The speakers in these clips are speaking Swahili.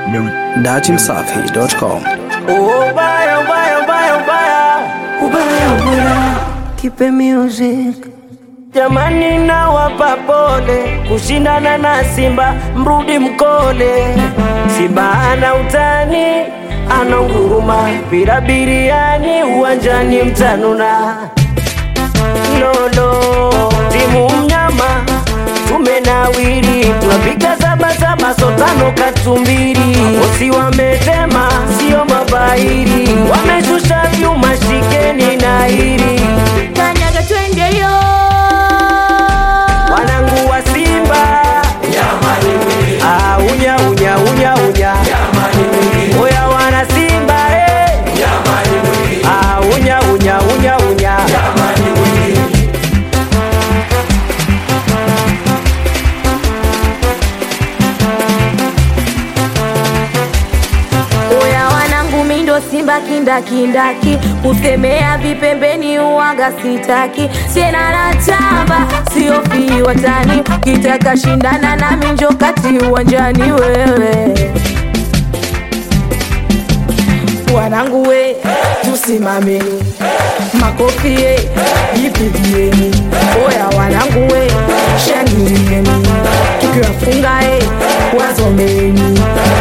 datimsafi.com. Ubaya, ubaya, ubaya, ubaya, ubaya, ubaya, kipe music. Jamani, nawapa pole kushindana na Simba, mrudi mkole. Simba ana utani, ana nguruma, mpira biriani, uwanjani mtanuna. Lolo, timu mnyama, tumenawiri, tunapiga saba saba, sotano katumbiri. Bosi wametema, sio mabairi, wameshusha vyuma, shikeni na hili kanyaga twende yo wanangu wa Simba Ah, unya unya unya unya oya wana Simba eh. Ah, unya unya unya unya oya wanangu mindo simba kindakindaki kusemea vipembeni uwaga sitaki tena natamba siofii watani kitaka shindana na minjo kati uwanjani wewe wanangu we tusimameni makofi ye jipigieni oya wanangu we shangilieni tukiwafunga e wazomeni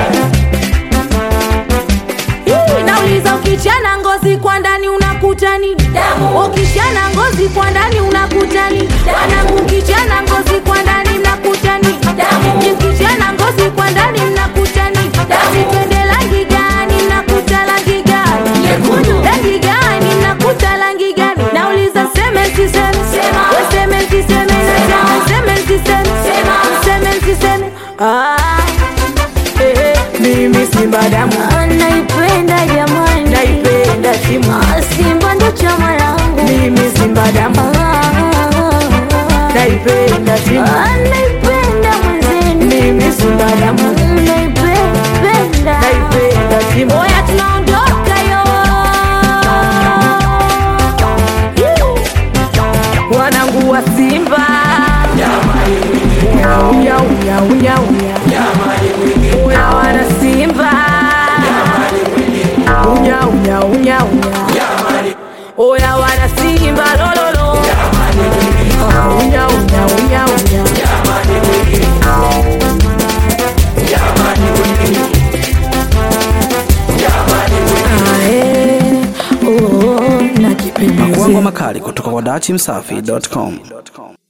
Hii, nauliza ukichana ngozi kwa ndani unakuta ni damu ukishana ngozi kwa ndani unakuta ni wanangu ukichana ngozi kwa ndani mnakuta ni damu ukichana ngozi kwa ndani mnakuta ni damu twende rangi gani mnakuta rangi gani nyekundu rangi gani mnakuta rangi gani nauliza seme siseme sema seme siseme nasema seme siseme sema seme siseme ah eh, eh, mimi simba damu Naipenda jamani, naipenda timu Ah, Simba ndo chama langu. mimi simba damu Ah, naipenda timu ah, naipenda mwenzenu, mimi simba damu naipenda. naipenda timu Oya tunaondoka yo. wanangu wa simba unya unya unya unya unya wana simba unya unya unya unya oya wana simba lololo Ah, unya unya unya unya Ah, eh, oh, oh, nakipenda Makuango makali kutoka kwa datimsafi.com.